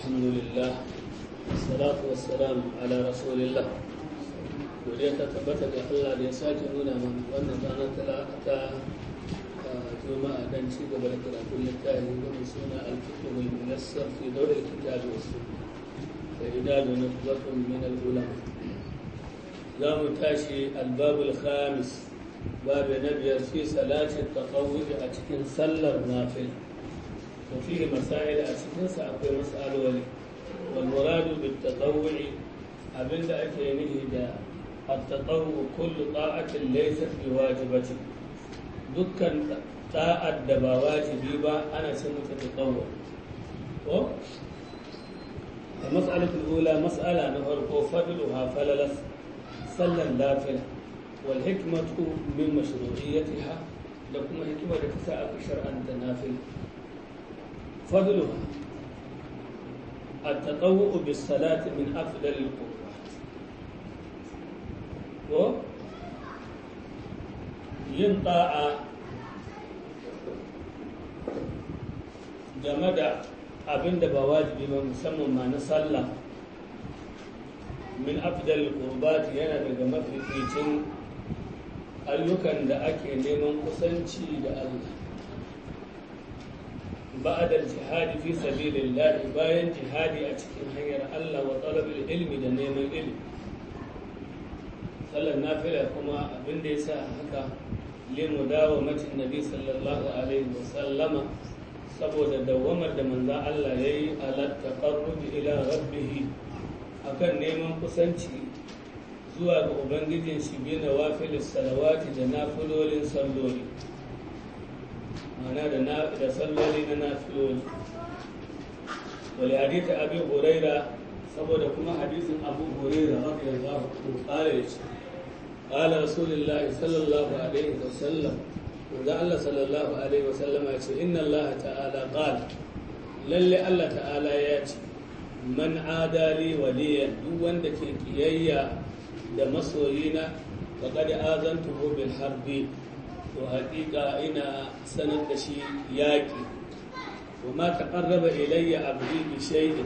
الحمد لله والصلاة والسلام على رسول الله godiya ta tabbata ga Allah da ya sake nuna mana wannan ranar talata a juma'a dan ci gaba da karatun littafi mai suna al-fiqh al-muyassar fi dawl al-kitab wa sunnah da idadu na batun min al-ulama za mu tashi al-bab al-khamis babu na biyar fi salati taqawwi a cikin sallar nafila wa fihi masail a cikin sa akwai mas'aloli wal muradu bit taqawwi abinda ake nihi da التطوع كل طاعة ليست بواجبة دكان طاعة دبا واجبي با أنا سمت تطوع المسألة الأولى مسألة نفرق فضلها فللس صلى النافلة والحكمة من مشروعيتها لكم حكمة تساءل شرعا تنافل فضلها التطوع بالصلاة من أفضل القرآن ko yin ta'a game da abin da ba wajibi ba musamman ma na sallah min afdal qurbat yana daga mafificin ayyukan da ake neman kusanci da Allah بعد الجهاد في سبيل الله bayan jihadi a cikin hanyar Allah wa talabil ilmi da neman ilmi sallar nafila kuma abin da ya sa haka limu dawo macin nabi sallallahu alaihi wasallama saboda dawamar da manza Allah ya yi alatta ƙarrubi ila rabbihi akan neman kusanci zuwa ga ubangijin shi bi na wafilis salawati da nafilolin salloli mana da salloli na nafiloli wali hadita abi huraira saboda kuma hadisin abu huraira radiyallahu anhu qala yace قال رسول الله صلى الله عليه وسلم وذا الله صلى الله عليه وسلم يقول إن الله تعالى قال للي الله تعالى ياتي من عادى لي وليا دون دكي كيايا da masoyina faƙaɗi azantuhu bil harbi to haƙiƙa ina sanar da shi yaƙi kuma ta ƙarraba ilayya abdi bi shay'in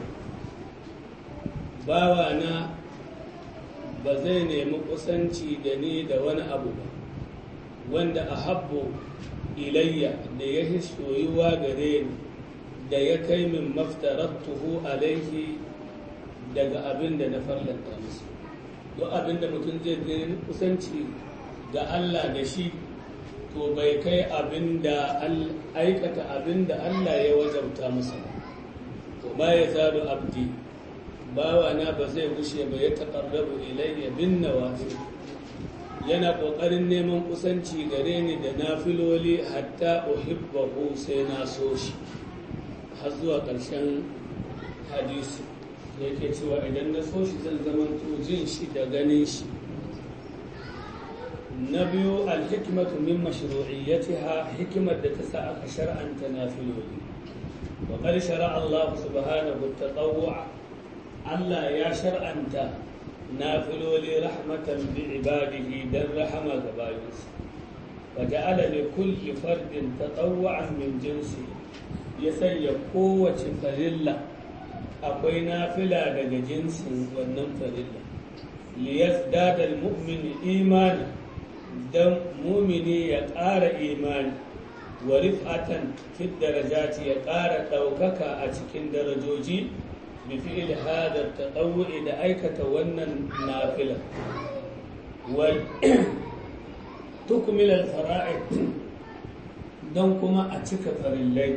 bawana ba zai nemi kusanci da ni da wani abu ba wanda a habbo ilayya da ya fi soyuwa gare ni da ya kai min maftarattuhu alaihi daga abin da na farlanta musu duk abin da mutum zai nemi kusanci ga Allah da shi to bai kai abin da aikata abin da Allah ya wajabta musu to ba ya zalu abdi bawana ba zai gushe ba ya taƙarrabu ilayya bin nawafi yana ƙoƙarin neman kusanci gare ni da nafiloli hatta uhibbahu sai na so shi har zuwa ƙarshen hadisi da yake cewa idan na so shi zan zama jin shi da ganin shi na biyu alhikmatu min mashru'iyyatiha hikimar da ta sa aka shar'anta nafiloli wa qad shara'a Allah subhanahu at-tatawwu'a Allah ya shar'anta nafiloli rahmatan bi ibadihi dan rahama ga bayinsa wa ja'ala li kulli fardin tatawwa'an min jinsi ya sanya kowace farilla akwai nafila daga jinsin wannan farilla li yazdada al-mu'min imani dan mu'mini ya ƙara imani wa rif'atan fi darajati ya ƙara ɗaukaka a cikin darajoji بفعل هذا التطوع إذا أيكت ونن نافلة وتكمل الفرائض don kuma a cika farillai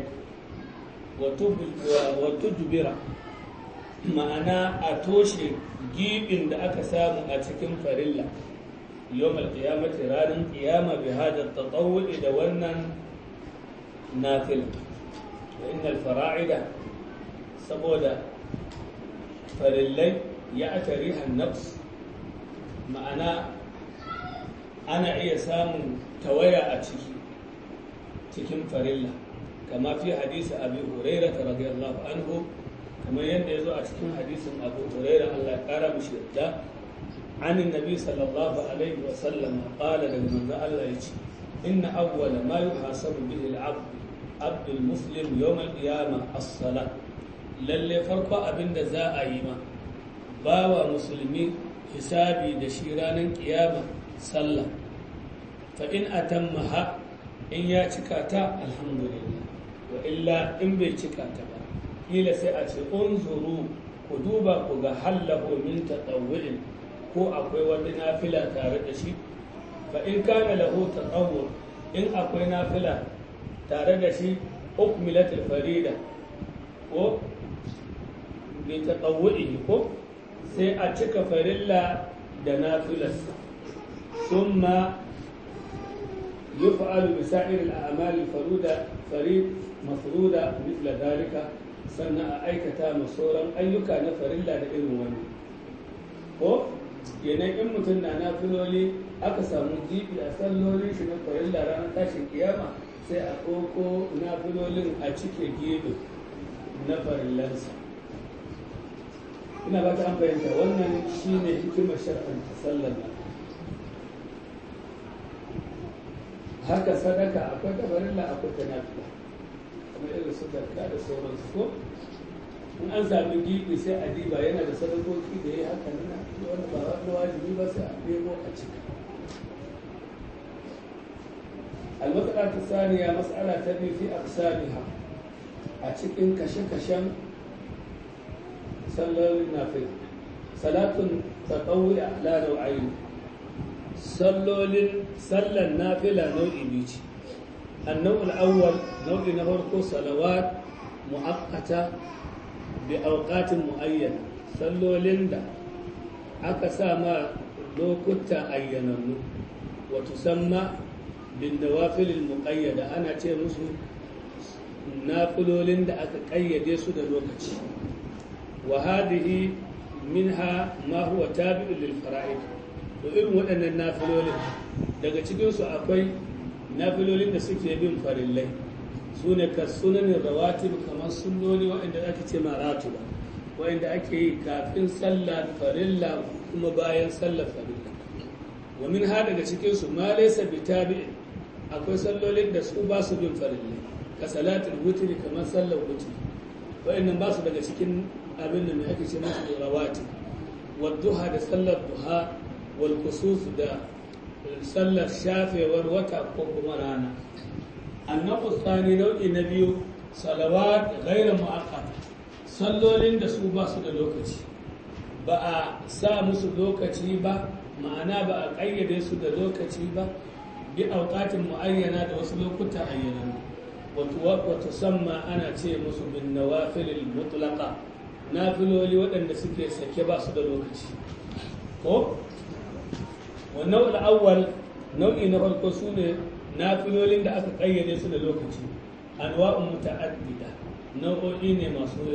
watujbira ma'ana a toshe gibin da aka samu a cikin farilla yawon alkiyamati ranar kiyama bi hada tatawu'i da wannan nafila da innal fara'ida saboda farillai ya aka rihan nafs ma'ana ana iya samun tawaya a ciki cikin farilla kama fi hadisi abu huraira ta radiyallahu anhu kamar yadda ya zo a cikin hadisin abu huraira allah ya kara mishi yadda عن النبي صلى الله عليه وسلم قال لمن الله يجي إن أول ما يحاسب به العبد عبد المسلم يوم القيامة الصلاة lalle farko abin da za a yi ma bawa musulmi hisabi da shi ranar kiyama sallah fa in atammaha in ya cika ta alhamdulillah wa illa in bai cika ta ba kila sai a ce unzuru ku duba ku ga hallahu min tatawwu'in ko akwai wani nafila tare da shi fa in kana lahu tatawwu in akwai nafila tare da shi ukmilatul farida ko bi tatawwu'ihi ko sai a cika farilla da nafilarsa summa يفعل بسائر الأعمال الفرودة فريد مفرودة مثل ذلك سنة أيكتا مصورا أيكا نفر إلا لإذن وني ko yanayin in mutum na na filoli aka samu jibi a sallolin shi na farilla ranar tashin kiyama sai a ɗauko na filolin a cike gibi na farillansa ina ba ta an fahimta wannan shine hikimar shar'anta sallar nan haka sadaka akwai tabarilla akwai tanafila kamar irin su zakka da sauransu ko in an sami gibi sai a diba yana da sadakoki da ya haka nuna wanda ba wani wajibi ba sai a nemo a cika المسألة الثانية مسألة تبي في أقسامها أتشكين كشن كشن صلى النافل صلاة تطوع على نوعين sallolin sallan nafila nau'i biyu ce annau al'awwal nau'i na farko salawat mu'akkata bi auqatin mu'ayyana sallolin da aka sa ma lokuta ayyanannu wa tusamma bin nawafil muqayyada ana ce musu nafilolin da aka kayyade su da lokaci wa hadhihi minha ma huwa tabi'un lil fara'id to irin waɗannan nafilolin daga cikinsu akwai nafilolin da suke bin farillai su ne ka sunanin rawatib kamar sunnoni waɗanda ake ce maratu ba waɗanda ake yi kafin sallar farilla kuma bayan sallar farilla wa min ha daga cikinsu ma laysa bi tabi'in akwai sallolin da su ba su bin farillai ka salatul wutri kamar sallar wutri waɗannan ba su daga cikin abin da mai ake ce musu rawatib wa duha da sallar duha والكسوف da sallar shafewar wata ko kuma rana annabu tsani nau'i na biyu salawat gaira mu'akkad sallolin da su ba su da lokaci ba a sa musu lokaci ba ma'ana ba a ƙayyade su da lokaci ba bi auqatin muayyana da wasu lokuta ayyana wato samma ana ce musu bin nawafilil mutlaqa nafiloli waɗanda suke sake ba su da lokaci ko والنوع الأول نوع نفرق سنة نافلولين da aka ƙayyade su da lokaci anwa'un muta'addida nau'o'i ne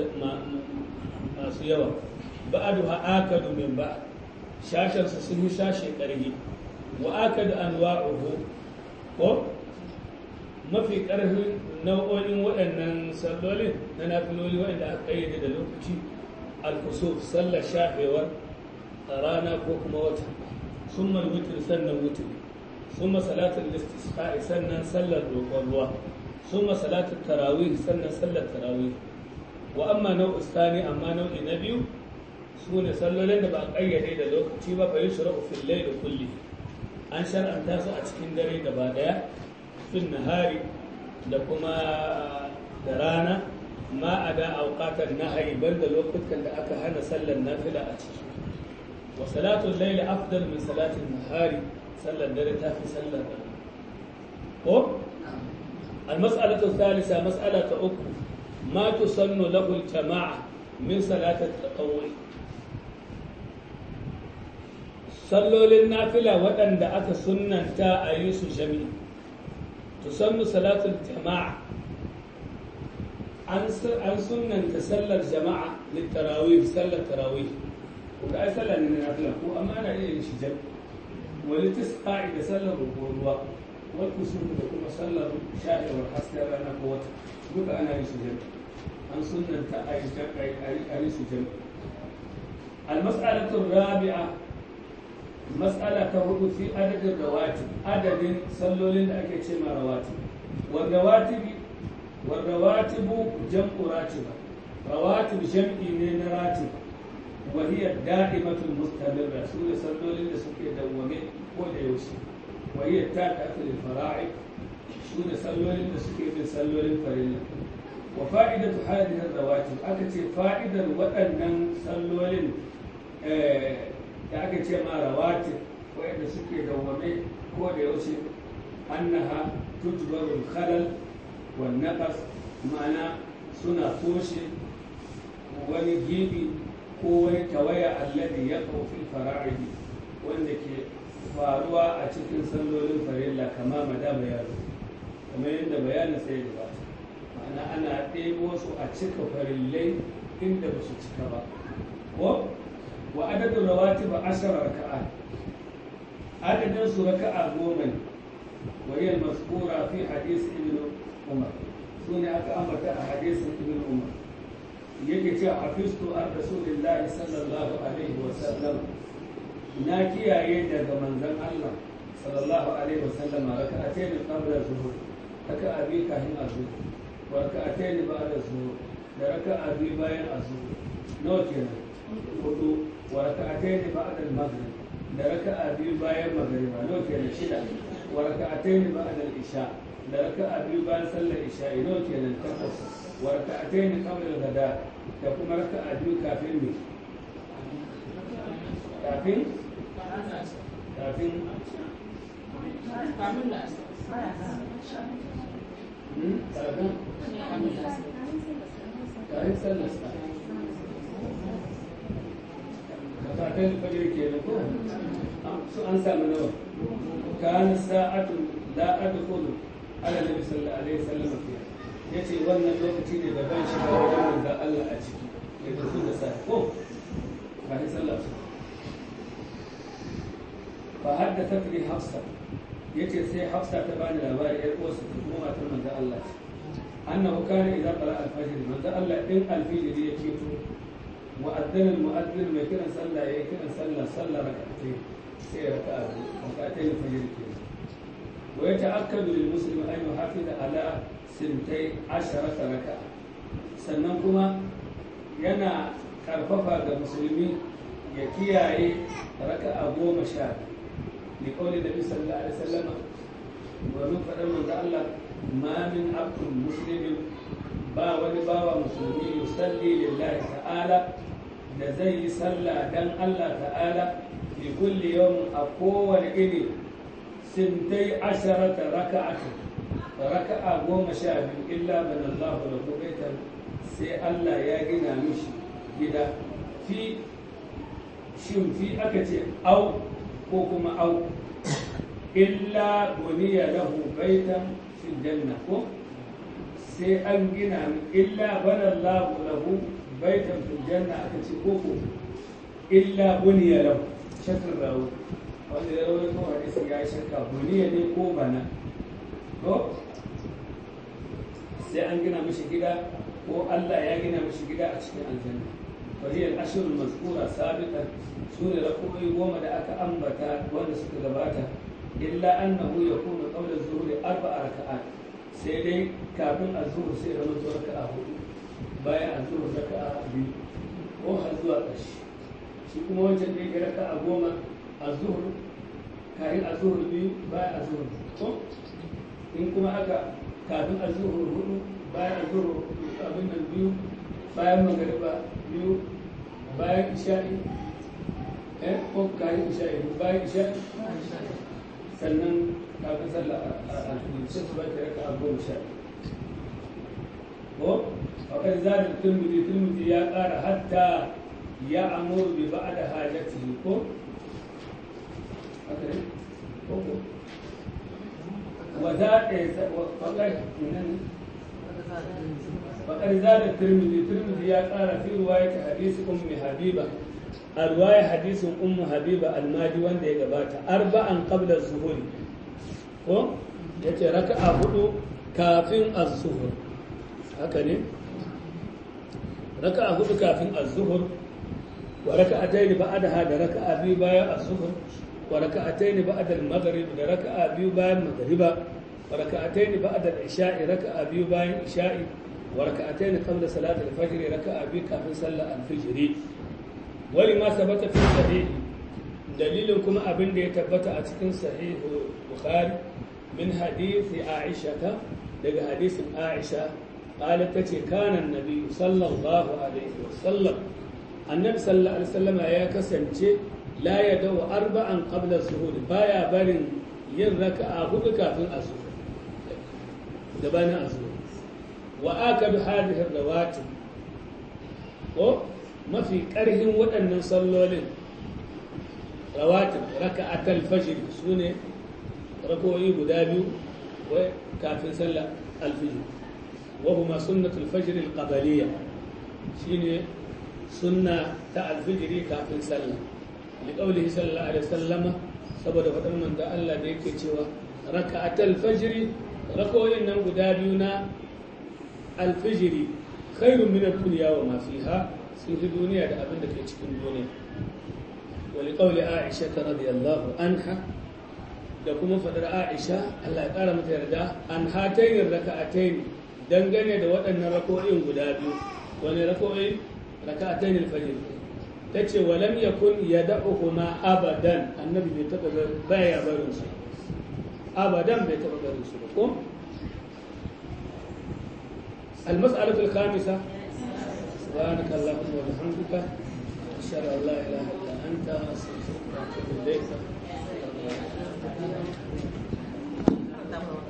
masu yawa ba'adu ha akadu min ba shashen su sun yi shashe ƙarfi wa akadu anwa'uhu ko mafi ƙarfin nau'o'in waɗannan sallolin na nafiloli waɗanda aka ƙayyade da lokaci al-kusuf sallar shafewar rana ko kuma wata ثم الوتر سنة وتر ثم صلاة الاستسقاء سنة صلى الروا ثم صلاة التراويح سنة صلى التراويح وأما نوع الثاني أما نوع النبي سنة صلى لنا بقى قيد إلى لوك تيبا فيشرع في الليل كله أن شرع أن تاسو أتكين دري دبادا في النهار لكما درانا ما أدا أوقات النهي بل لوقت كان أكا هنا صلى النافلة أتكين وصلاة الليل أفضل من صلاة النهار صلى الدرجة في صلى هو المسألة الثالثة مسألة أخرى ما تسن له الجماعة من صلاة التطوع صلوا للنافلة وأن دعت سنة تا أيس جميع تسن صلاة الجماعة عن سنة تسلى الجماعة للتراويح صلى التراويح kuka ai sallah ne na nafila ko amma ana iya yin shi jam wani tisqa'i da sallar ruwa wal kusur da kuma sallar sha'irwar hasken rana ko wata duka ana yin shi jam an sunnanta a yi su jam المسألة الرابعة مسألة هدو في عدد الرواتب عدد صلوا لنا أكيد رواتب والرواتب والرواتب جمع راتبة rawatib jam'i ne na ratib wa hiya da'imatul mustamirra su ne sallolin da suke dawwame ko da yaushe wa hiya tabi'atul fara'id su ne sallolin da suke bin sallolin farilla wa fa'idatu hadhihi rawatib aka ce fa'idar waɗannan sallolin da aka ce ma rawatib waɗanda suke dawwame ko da yaushe annaha tujbaru khalal wan naqas ma'ana suna toshe wani gibi ko wani tawaya alladhi yaqau fil fara'id wanda ke faruwa a cikin sallolin farilla kama madama ya zo kamar yadda bayanin sai da bata ma'ana ana ɗebo su a cika farillai inda ba su cika ba ko wa adadin rawatib ashara raka'a adadin su raka'a goma ne wa hiya mazkura fi hadith ibn umar sune aka ambata a hadisin ibn umar yake cewa hafiztu an rasulillahi sallallahu alaihi wa sallam na kiyaye daga manzon Allah sallallahu alaihi wa sallam raka'atayn qabla zuhur raka'a bi kafin azhur wa raka'atayn ba'da zuhur da raka'a bi bayan azhur nawa kenan hudu wa raka'atayn ba'da al-maghrib da raka'a bi bayan magriba nawa kenan shida wa raka'atayn ba'da al-isha da raka'a bi bayan sallar isha nawa kenan takwas wa raka'atayn qabla al-ghada da kuma raka'a biyu kafin ne kafin kafin kafin kafin sallar sa kafin fajir ke da ko su an samu nawa kana sa'atun la adkhulu ala nabi sallallahu alaihi wasallam fiha yace wannan lokaci ne da ban shiga wajen manzon Allah a ciki ya tafi da sa ko kafin sallar sa fa haddathat li hafsa yace sai hafsa ta bani labari yar uwarsa ta kuma matar manzon Allah ce annahu kana idza qala al-fajr manzon Allah din al-fajr ya fito وأذن المؤذن ما كان صلى إيه كان صلى صلى ركعتين سير ركعة ركعتين الفجر كده ويتأكد للمسلم أن يحافظ على سنتي عشرة ركعة sannan kuma yana karfafa ga musulmi ya kiyaye raka'a goma sha li qawli nabi sallallahu alaihi wasallam wa min fadan manzo Allah ma min abdul muslimin ba wani bawa musulmi yusalli lillahi ta'ala da zai yi sallah dan Allah ta'ala fi kulli yawmin a kowane iri sintai asharata raka'ata raka'a goma sha biyu illa ban Allah da baitan sai Allah ya gina mishi gida fi shin fi aka ce au ko kuma au illa buniya lahu baitan fil janna ko sai an gina illa bana Allah lahu baitan fil janna aka ce koko illa buniya lahu shakar rawu wanda ya rawu ko hadisi ya shakka buniya ne ko bana ko sai an gina mishi gida ko Allah ya gina mishi gida a cikin aljanna وهي الأشهر المذكورة سابقا سورة ركوعي وما دا أكا أنبتا وانا سكا إلا أنه يكون قبل الظهر أربع ركعات سيدي كابن الظهر سيدي رمز ركعة بايا الظهر ركعة بي ko har zuwa ƙarshe shi kuma wancan da ya raka a goma a zuhur kafin a zuhur biyu bayan a zuhur ko in kuma aka kafin a zuhur hudu bayan a zuhur abin nan biyu bayan magariba biyu bayan isha'i eh ko kayan isha'i bayan isha'i sannan kafin sallah a sai su baki raka a goma sha ko wakar zaɗin turmudi turmudi ya ƙara hatta ya amuru bi ba da hajjati ko haka ne ko ko wa zaɗe wakar وقد زاد الترمذي الترمذي يا قال في رواية حديث أم حبيبة الرواية حديث أم حبيبة الماجي وان دي قباتا أربعا قبل الظهور ko yace raka'a hudu kafin az-zuhur haka ne raka'a hudu kafin az-zuhur wa raka'atayn ba'daha da raka'a biyu bayan az-zuhur wa raka'atayn ba'da al-maghrib da raka'a biyu bayan maghriba وركعتين بعد العشاء ركعة بيو باين عشاء wa raka'atayn qabla salati al-fajr raka'a bi kafin sallar al-fajr wali ma sabata fi sahih dalilin kuma abin da ya tabbata a cikin sahih bukhari min hadisi aisha daga hadisin aisha قالت تتي كان النبي صلى الله عليه وسلم النبي صلى الله عليه وسلم يا كسنتي لا يدو أربعا قبل الظهور بايا برن yin raka'a hudu kafin azhur gabanin azhur wa akadu hadhihi rawatib ko mafi karhin waɗannan sallolin rawatib raka'atul fajr sune rakoyi guda biyu wai kafin sallar alfijir wa huma sunnatul fajr alqabaliyya shine sunna ta alfijiri kafin sallah liqaulihi sallallahu alaihi wasallama saboda faɗin manzo Allah da yake cewa raka'atul fajri rakoyin nan guda biyu na alfijiri khairun min ad-dunya wa ma fiha sun fi duniya da abin da ke cikin duniya wa liqauli Aisha radiyallahu anha da kuma faɗar Aisha Allah ya ƙara mata yarda an hatayin raka'atayn dangane da waɗannan rakoyin guda biyu wani rakoyi raka'atayn al-fajr ta ce walam ya kun ya da'uhuma abadan annabi bai taɓa baya barin su abadan bai taɓa barin su ba ko المسألة الخامسة سبحانك اللهم وبحمدك أشهد أن لا إله إلا أنت أستغفرك وأتوب إليك